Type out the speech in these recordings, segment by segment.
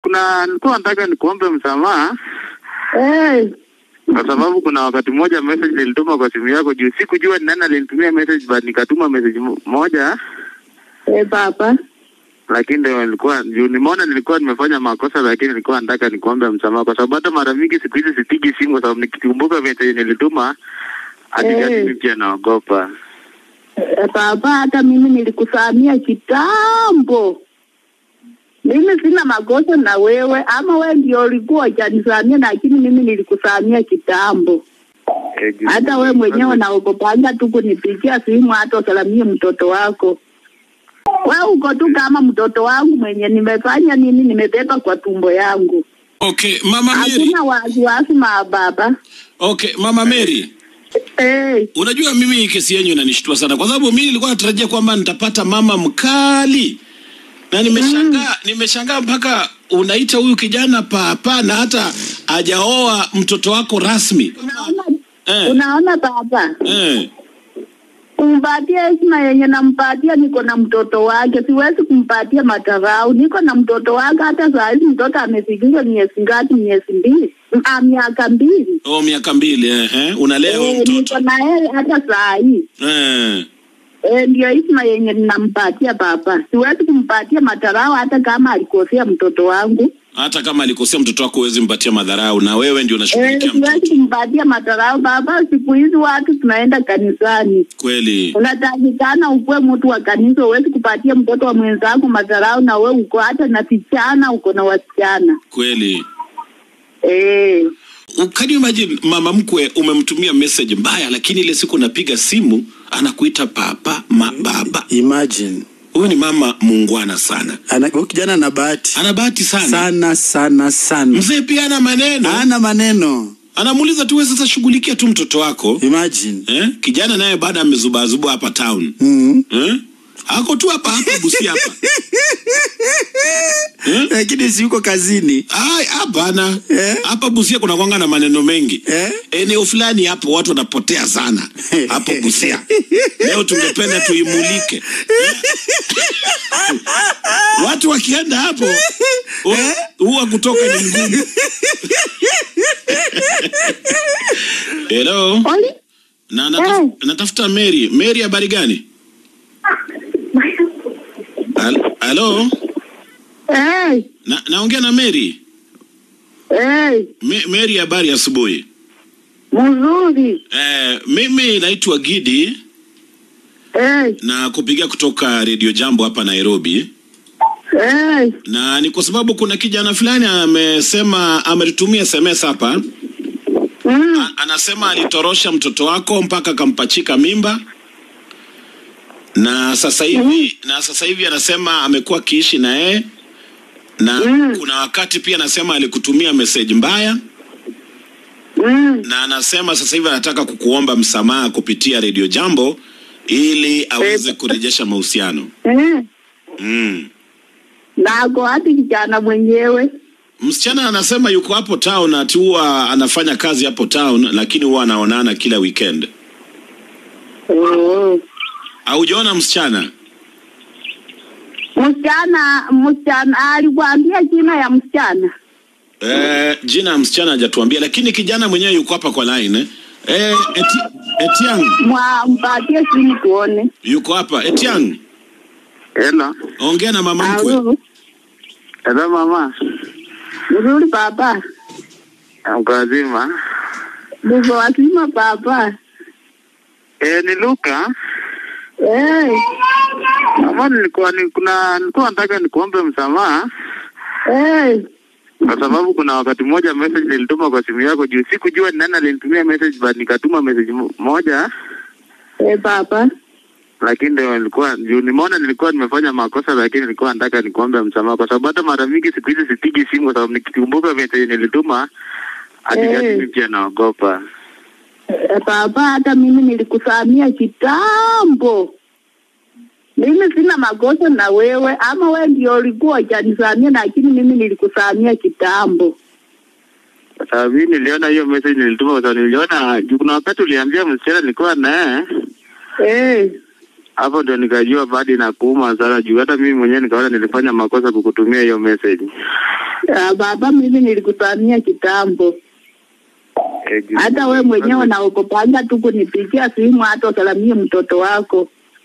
kuna nilikuwa nataka nikuombe msamaha Eh, kwa sababu kuna wakati mmoja message nilituma kwa simu yako juu sikujua ni nani alinitumia message but nikatuma message mo- moja eh, baba. lakini ndio nilikuwa juu nimeona nilikuwa nimefanya makosa lakini nilikuwa nataka nikuombe msamaha kwa sababu hata mara mingi siku hizi sipigi simu kwa sababu nikikumbuka message nilituma hadi Eh. hey. mimi pia naogopa Eh, baba, hata mimi nilikusamia kitambo. Mimi sina makosa na wewe, ama wewe ndio ulikuwa hujanisamia, lakini mimi nilikusamia kitambo. Eh, juu- Hata wewe mwenyewe unaogopanga tu kunipigia simu, hata usalamie mtoto wako. Wewe uko tu kama mtoto wangu mwenye nimefanya nini, nimebeba kwa tumbo yangu. Okay, Mama Mary. Hakuna wasiwasi ma baba. Okay, Mama Mary. Eh, Unajua mimi hii kesi yenyu inanishtua sana kwa sababu mimi nilikuwa natarajia kwamba nitapata mama mkali. Na nimeshangaa nimeshangaa mpaka unaita huyu kijana papa na hata hajaoa mtoto wako rasmi. unaona Eh. unaona baba, Eh. kumpatia heshima yenye nampatia, niko na mtoto wake, siwezi kumpatia madharau. Niko na mtoto wake, hata saa hizi mtoto amefikishwa miezi ngapi? Miezi mbili, Ah, miaka mbili. Oh, miaka mbili eh, eh. Unalea huyo Eh, niko mtoto. na yeye hata saa hii Eh. Eh, ndio heshima yenye ninampatia baba. Siwezi kumpatia madharau hata kama alikosea mtoto wangu. Hata kama alikosea mtoto wako huwezi mpatia madharau na wewe ndio Eh, unashughulikia siwezi mtoto. kumpatia madharau baba. Siku hizi watu tunaenda kanisani, Kweli. unatakikana ukuwe mtu wa kanisa. Huwezi kupatia mtoto wa mwenzako madharau, na we uko hata na vijana, uko na wasichana Kweli. eh. Can you imagine mama mkwe umemtumia message mbaya lakini ile siku unapiga simu anakuita papa ma baba. Imagine. Huyu ni mama muungwana sana. Ana, huyu kijana ana bahati Ana bahati sana. sana sana sana, Mzee pia ana maneno. ana maneno. Anamuuliza tu wewe sasa shughulikia tu mtoto wako. Imagine. Eh? Kijana naye baada amezubazuba hapa town. Mm. Eh? Ako tu hapa hapa Busia hapa. Eh? Lakini si yuko kazini. Ai, hapana. Eh? Hapa Busia kuna kwanga na maneno mengi. Eh? Eneo fulani hapo watu wanapotea sana. Hapo Busia. Leo tungependa tuimulike. Eh? Watu wakienda hapo hu- huwa kutoka ni ngumu. Hello. Oli? Na nataf, natafuta Mary. Mary habari gani? Hal- Hello. Eh, Na, naongea na Mary. eh, Me, Mary habari asubuhi. mzuri. Eh, mimi naitwa Gidi Eh, na kupigia kutoka Radio Jambo hapa Nairobi, eh, na ni kwa sababu kuna kijana fulani amesema, ametutumia SMS hapa mm, A, anasema alitorosha mtoto wako mpaka akampachika mimba na sasa hivi na sasa hivi anasema amekuwa akiishi na yeye na Mm. kuna wakati pia anasema alikutumia message mbaya mm. na anasema sasa hivi anataka kukuomba msamaha kupitia Radio Jambo ili aweze kurejesha mahusiano. Eh, Mm. nako hati kijana mwenyewe. Msichana anasema yuko hapo town ati huwa anafanya kazi hapo town lakini huwa anaonana kila weekend. Oh. Haujaona msichana? Msichana, msichana alikwambia jina ya msichana? Eh, jina ya msichana hajatuambia lakini kijana mwenyewe yuko hapa kwa line. Eh, eh eti, Etiang Mwa mpatie simu tuone. yuko hapa. Etiang, hello ongea na mama mkwe. Alo, hello mama mzuri baba, mko wazima ndivyo wazima baba. eh ni Luka Eh, mama nilikuwa ni, kuna nilikuwa nataka nikuombe msamaha eh, kwa sababu kuna wakati mmoja message nilituma kwa simu yako juu sikujua ni nani alinitumia message but nikatuma message mo- moja eh baba. lakini ndio nilikuwa juu nimeona nilikuwa nimefanya makosa lakini nilikuwa nataka nikuombe msamaha kwa sababu hata mara mingi siku hizi sipigi simu kwa sababu nikikumbuka message nilituma hadi Eh. mimi pia naogopa Eh, baba, hata mimi nilikusamia kitambo. Mimi sina makosa na wewe, ama wewe ndio ulikuwa hujanisamia, lakini mimi nilikusamia kitambo. kwa sababu mimi niliona hiyo message nilituma kwa sababu niliona juu kuna wakati uliambia msichana nilikuwa naye Eh, hapo ndio nikajua bado inakuuma sana juu hata mimi mwenyewe nikaona nilifanya makosa kukutumia hiyo message. Ah, baba, mimi nilikusamia kitambo. Eh, juu- Hata we mwenyewe unaogopanga tu kunipigia simu hata usalamie mtoto wako.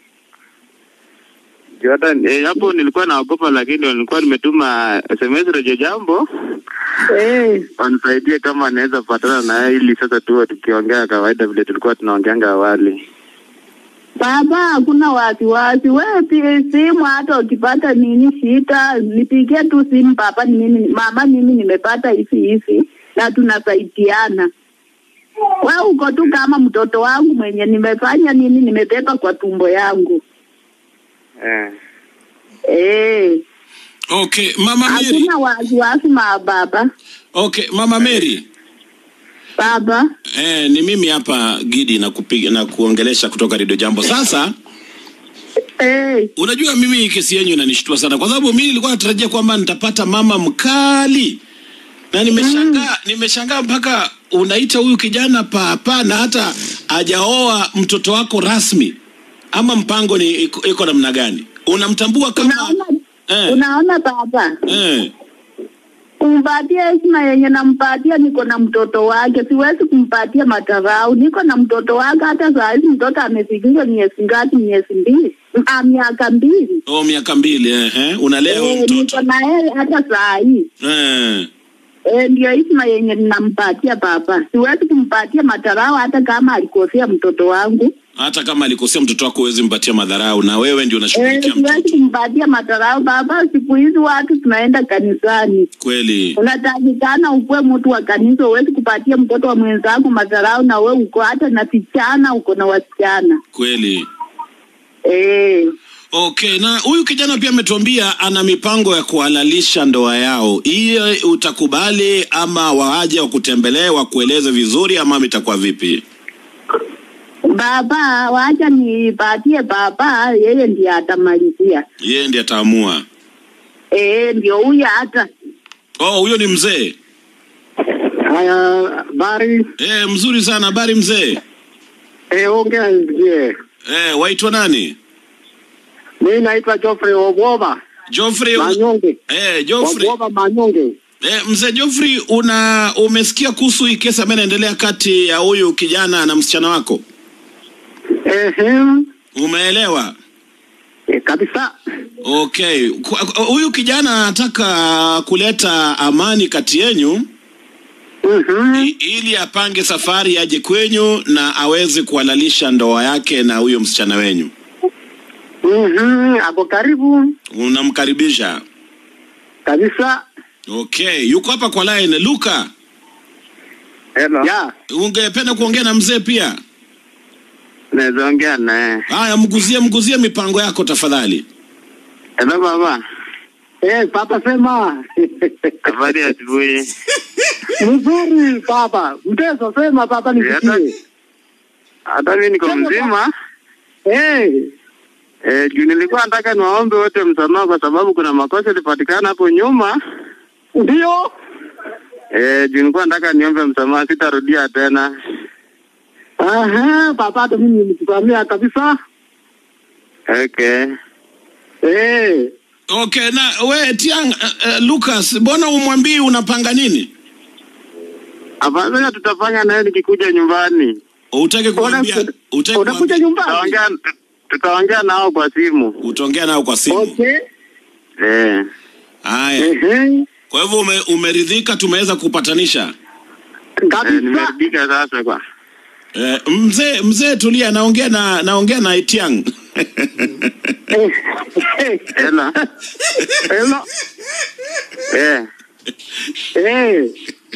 juu hata eh, hapo nilikuwa naogopa, lakini nilikuwa nimetuma SMS rejo jambo Eh, wanisaidie kama anaweza patana na yeye ili sasa tuwe tukiongea kawaida vile tulikuwa tunaongeanga awali. baba, hakuna wasiwasi. Wewe pi- simu hata ukipata nini shida, nipigie tu simu baba, ni mimi mama, mimi nimepata hivi hivi na tunasaidiana. Wewe uko tu kama mtoto wangu mwenye nimefanya nini, nimebeba kwa tumbo yangu. Eh. Eh, Okay, Mama Mary. hakuna wasiwasi ma baba. Okay, Mama Mary. Baba, Eh, ni mimi hapa Gidi na kupiga na kuongelesha kutoka Radio Jambo. Sasa eh, unajua mimi hii kesi yenyu inanishtua sana kwa sababu mimi nilikuwa natarajia kwamba nitapata mama mkali na nimeshangaa nimeshangaa mpaka unaita huyu kijana papa na hata hajaoa mtoto wako rasmi ama mpango ni iko iko namna gani unamtambua kama unaona eh, unaona baba, eh, kumpatia heshima yenye nampatia, niko na mtoto wake, siwezi kumpatia madharau. Niko na mtoto wake, hata saa hizi mtoto amefikishwa miezi ngapi? Miezi mbili, ah, miaka mbili. oh, miaka mbili eh, eh, unalea huyu Eh, mtoto niko na yeye hata saa hii eh, Eh, ndio heshima yenye ninampatia baba. Siwezi kumpatia madharau hata kama alikosea mtoto wangu. hata kama alikosea mtoto wako huwezi mpatia madharau na wewe ndio Eh, unashughulikia siwezi mtoto kumpatia madharau baba. Siku hizi watu tunaenda kanisani, kweli unatakikana ukuwe mtu wa kanisa. Huwezi kupatia mtoto wa mwenzako madharau, na we uko hata na vijana, uko na wasichana kweli eh. Okay, na huyu kijana pia ametuambia ana mipango ya kuhalalisha ndoa yao. Hiyo utakubali ama waaje wakutembelee wakueleze vizuri ama itakuwa vipi? Baba, wacha nipatie baba, yeye ndiye atamalizia. Yeye ndiye ataamua. Eh, ndio huyo hata Oh, huyo ni mzee. Haya, bari Eh, mzuri sana. Habari mzee? eh, ongea nisikie. Eh, waitwa nani? Mimi naitwa Geoffrey Obwoba Geoffrey. Manyonge. Eh, Geoffrey. Obwoba Manyonge. Eh, mzee Geoffrey, una umesikia kuhusu hii kesi ambayo inaendelea kati ya huyu kijana na msichana wako? Ehe, Umeelewa? eh, kabisa. Okay, Kwa- kwa- huyu kijana anataka kuleta amani kati yenyu Mhm. i- ili apange safari aje kwenyu na aweze kuhalalisha ndoa yake na huyo msichana wenyu. Mhm, ako karibu Unamkaribisha. kabisa. Okay, yuko hapa kwa line. Luka, Hello. Ya, ungependa kuongea na mzee pia? Naweza ongea naye. Haya, mguzie mguzie mipango yako tafadhali. Hello baba. eh, papa sema. Habari ya asubuhi. Mzuri papa. Mteso sema papa nisikie. Hata mimi niko mzima. Eh, Eh, juu nilikuwa nataka niwaombe wote msamaha kwa sababu kuna makosa ilipatikana hapo nyuma. ndio. Eh, juu nilikuwa nataka niombe msamaha, sitarudia tena. Aha, papa hata mimi nikusamea kabisa. Okay. Eh, Okay, na we Tiang, uh, uh, Lucas, mbona umwambii unapanga nini? Afadhali tutafanya naye nikikuja nyumbani. Utake kuambia, Una- utake unakuja kuambia, nyumbani? Tutaongea tutaongea nao kwa simu. utaongea nao kwa simu. Okay. Eh. Haya. Ehe. Kwa hivyo ume, umeridhika tumeweza kupatanisha. Eh, Kabisa. nimeridhika sasa kwa. Eh, mzee mzee tulia naongea na naongea na Etiang. Eh, eh, Hello. Hello. Eh. Eh.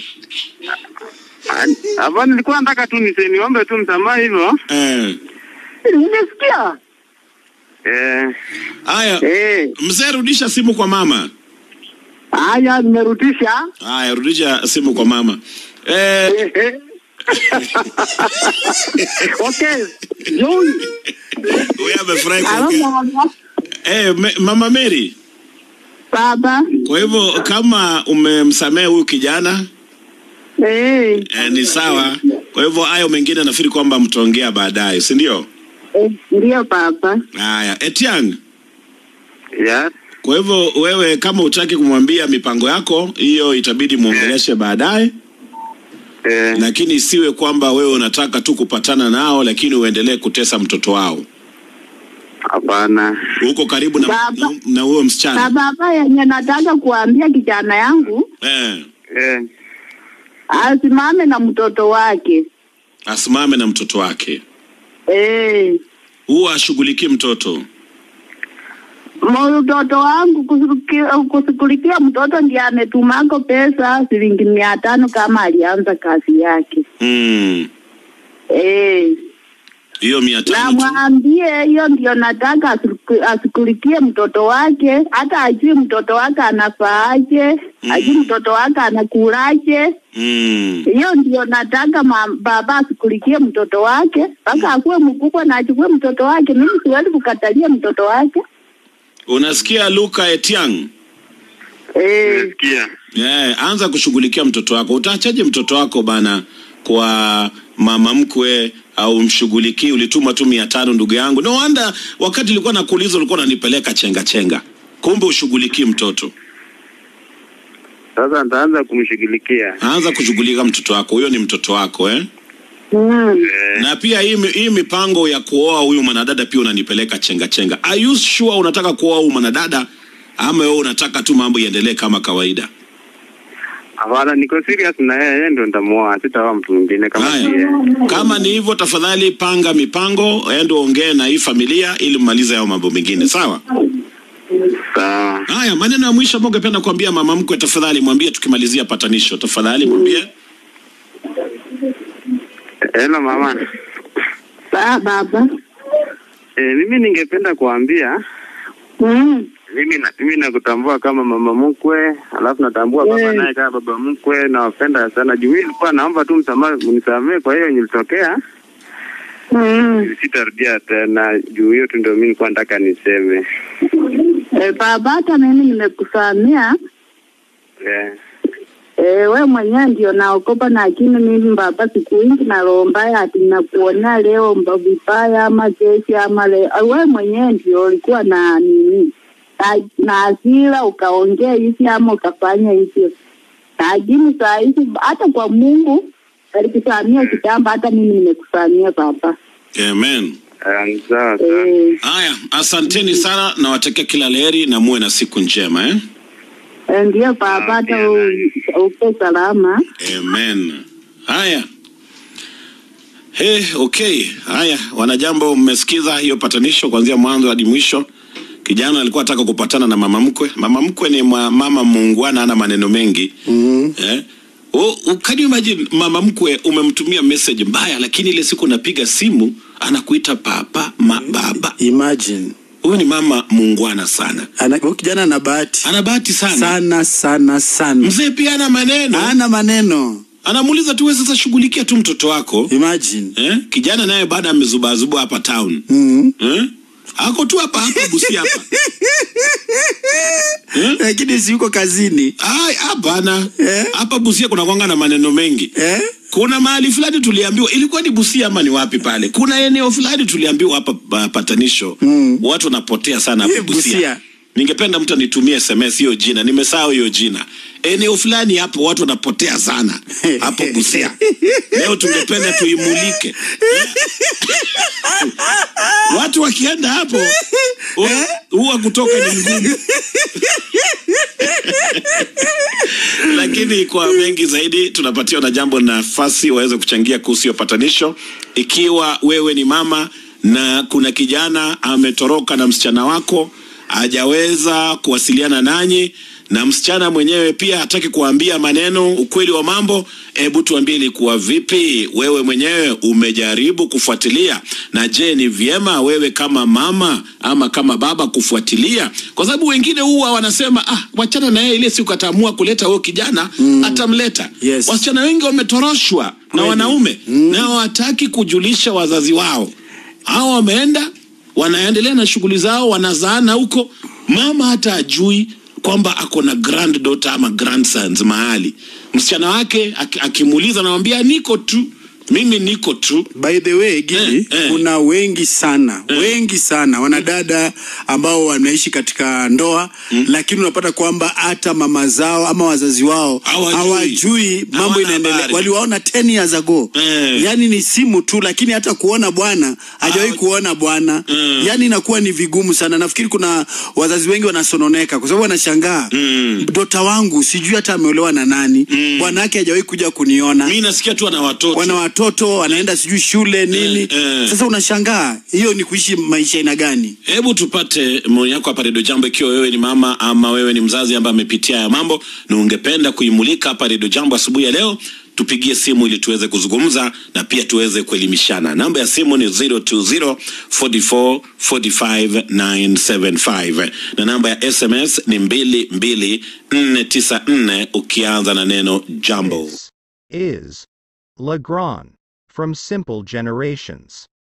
Ah, Hapo nilikuwa nataka tu nise niombe tu msamaha hivyo. eh. Nimesikia. Eh. Haya, Eh. mzee rudisha simu kwa mama. Haya, nimerudisha. Haya, rudisha simu kwa mama. Eh, Eh, eh. Okay. Joy. wewe amefurahi Halo kuongea. baba. Eh, me, mama Mary. Baba. Kwa hivyo kama umemsamehe huyu kijana Eh. eh, ni sawa. Kwa hivyo hayo mengine nafikiri kwamba mtaongea baadaye, si ndio? Eh, ndiyo papa. Haya, Etiang, Yes. kwa hivyo wewe kama utaki kumwambia mipango yako hiyo, itabidi muongeleshe baadaye, Eh, lakini isiwe kwamba wewe unataka tu kupatana nao, lakini uendelee kutesa mtoto wao. hapana. Uko karibu na Baba. na- na huyo Na msichana baba yenye nataka kuambia kijana yangu eh, Eh, asimame na mtoto wake. asimame na mtoto wake, Eh, huwa ashughulikie mtoto. mtoto wangu kushughulikia- kushughulikia mtoto ndiye ametumako pesa shilingi mia tano kama alianza kazi yake. Mm, Eh, hiyo mia na tano tu. mwambie hiyo ndio nataka asiku- ashughulikie mtoto wake, hata ajui mtoto wake anafaaje, Mm. ajui mtoto wake anakulaje. Mm. Hiyo ndio nataka ma, baba ashughulikie mtoto wake mpaka akuwe mkubwa na achukue mtoto wake. Mimi siwezi kukatalia mtoto wake. Unasikia Luka Etiang? Eh, nasikia. Yeah, anza kushughulikia mtoto wako. Utaachaje mtoto wako bana kwa mama mkwe au mshughulikii? Ulituma tu mia tano ndugu yangu. No wonder wakati ulikuwa nakuuliza ulikuwa unanipeleka chenga chenga, kumbe ushughulikii mtoto. Sasa nitaanza kumshughulikia. Anza kushughulika mtoto wako, huyo ni mtoto wako eh? mm, Eh, Na pia hii, mi- hii mipango ya kuoa huyu mwanadada pia unanipeleka chenga chenga. Are you sure unataka kuoa huyu mwanadada ama wewe unataka tu mambo iendelee kama kawaida? hapana, niko serious na yeye, yeye ndio nitamuoa, sitaoa mtu mwingine kama si yeye. Haya, kama ni hivyo, tafadhali panga mipango, ende uongee na hii familia ili mmalize hayo mambo mengine, sawa? Sawa. Haya, maneno ya mwisho ambayo ungependa kuambia mama mkwe, tafadhali mwambie, tukimalizia patanisho, tafadhali mwambie. Hello mama. ba, baba Eh, mimi ningependa kuambia mm, mimi na, mimi nakutambua kama mama mkwe, alafu natambua baba Mm. naye kama baba mkwe, nawapenda sana. Juu mimi nilikuwa naomba tu msamaha, mnisamehe kwa hiyo nilitokea, mm. sitarudia tena. Juu hiyo tu ndio mimi nilikuwa nataka niseme. Eh, baba hata mimi nimekusamea Eh, Eh, we mwenyewe ndio naokopa, lakini mimi baba, siku hingi nalombaya ati nakuonea leo mba vibaya ama kesi ama le, ah, we mwenyewe ndio ulikuwa na nini na, na hasira ukaongea hivi ama ukafanya hivyo, lakini saa hizi hata kwa Mungu alikusamia kitambo, hata mimi nimekusamia baba. Amen. eh, sawa sawa. Eh, Haya, asanteni sana, nawatakia kila laheri na muwe na siku njema eh? eh, ndio baba, hata u- upe salama. Amen. Haya. Hey, okay. Haya, wanajambo, mmesikiza hiyo patanisho kuanzia mwanzo hadi mwisho. Kijana alikuwa ataka kupatana na mama mkwe. Mama mkwe ni mwa, mama muungwana, ana maneno mengi Mm. eh? Oh, oh, can you imagine mama mkwe umemtumia message mbaya, lakini ile siku unapiga simu anakuita papa ma, baba. Imagine. Huyu ni mama muungwana sana, Ana, huyu kijana ana bahati ana bahati sana. sana sana sana. Mzee pia ana maneno, Ana maneno. anamuuliza tu, wewe sasa shughulikia tu mtoto wako Imagine. eh? Kijana naye baada amezubazuba hapa town Mm. eh? ako tu hapa hapa Busia hapa eh? Lakini si yuko kazini. Ai, hapana Eh? hapa Busia kuna kwanga na maneno mengi Eh? kuna mahali fulani tuliambiwa, ilikuwa ni Busia ama ni wapi pale, kuna eneo fulani tuliambiwa hapa pa- patanisho Mm. watu wanapotea sana hapa Eh, Busia. Busia. Ningependa mtu anitumie SMS hiyo jina, nimesahau hiyo jina. Eneo fulani hapo watu wanapotea sana hapo Busia. Leo tungependa tuimulike watu wakienda hapo hu- huwa kutoka ni ngumu lakini kwa mengi zaidi tunapatiwa na jambo nafasi waweze kuchangia kuhusu hiyo patanisho ikiwa wewe ni mama na kuna kijana ametoroka na msichana wako hajaweza kuwasiliana nanyi na msichana mwenyewe pia hataki kuambia maneno ukweli wa mambo hebu tuambie ilikuwa vipi wewe mwenyewe umejaribu kufuatilia na je ni vyema wewe kama mama ama kama baba kufuatilia kwa sababu wengine huwa wanasema ah wachana na yeye ile siku ataamua kuleta huyo kijana mm. atamleta Yes. wasichana wengi wametoroshwa na Kweli. wanaume mm. na hawataki kujulisha wazazi wao hao wameenda wanaendelea na shughuli zao wanazaana huko mama hata ajui kwamba ako na granddaughter ama grandsons mahali msichana wake aki- akimuuliza anamwambia niko tu mimi niko tu By the way, Gidi, Eh, eh. kuna wengi sana wengi sana wanadada ambao wanaishi katika ndoa lakini unapata kwamba hata mama zao ama wazazi wao Hawajui. hawajui mambo Hawana inaendelea. habari. Waliwaona 10 years ago. Eh. Yaani ni simu tu, lakini hata kuona bwana hajawahi Hawa- kuona bwana. Mm. Yaani inakuwa ni vigumu sana. Nafikiri kuna wazazi wengi wanasononeka kwa sababu wanashangaa Mm. mtoto wangu sijui hata ameolewa na nani, bwana yake hajawahi kuja kuniona mi nasikia tu ana watoto wana watoto wanaenda sijui shule nini eh. sasa unashangaa hiyo ni kuishi maisha aina gani hebu tupate maoni yako hapa redio jambo ikiwa wewe ni mama ama wewe ni mzazi ambaye amepitia haya mambo na ungependa kuimulika hapa redio jambo asubuhi ya leo tupigie simu ili tuweze kuzungumza na pia tuweze kuelimishana namba ya simu ni 020 44 45 975 na namba ya sms ni 22494 ukianza na neno jambo This is Legrand from Simple Generations.